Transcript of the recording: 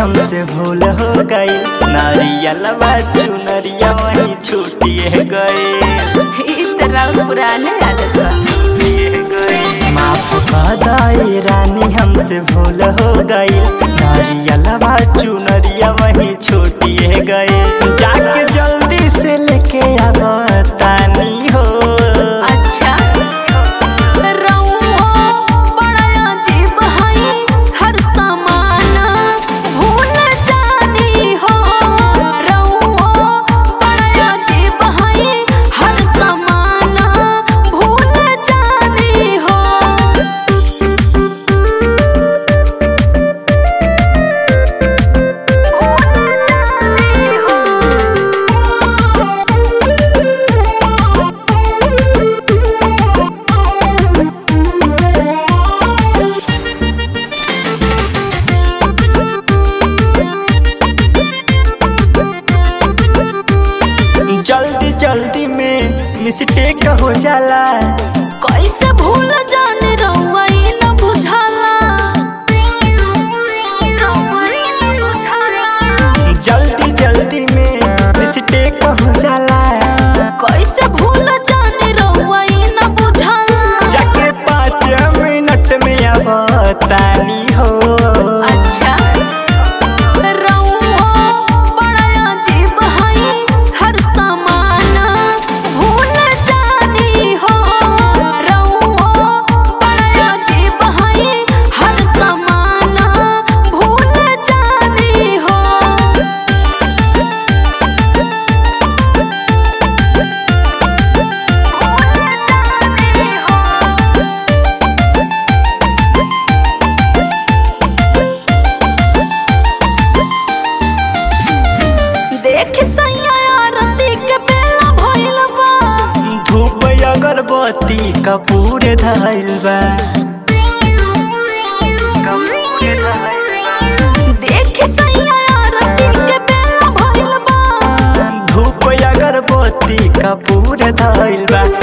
हमसे भूल हो गई नारियलवा चुनरिया वहीं छूटिए गए इस तरह पुराने आदत बा माफ दाई रानी हमसे भूल हो गई नारियलवा चुनरिया वहीं छूटिए गए जाके जल्दी से लेके आवतानी हो अच्छा रउआ बड़ा अजीब हई हर सामान भूल जानी हो रउआ बड़ा अजीब हई हर सामान भूल जानी हो जल्दी जल्दी में मिस्टेक हो जाला कैसे भूल जाने रउआ ई न बुझाला जल्दी जल्दी में मिस्टेक हो जाला कैसे भूल जाने रउआ ई न बुझाला जाके पाँच मिनट में आवतानी हो अच्छा रउआ बड़ा अजीब हई हर सामान भूल जानी हो रउआ बड़ा अजीब हई हर सामान भूल जानी हो देख सैया आरती के बेला भइल बा धूप अगरबत्ती कपूर धइल बा देख सैया आरती के बेला भइल बा धूप अगरबत्ती कपूर धइल बा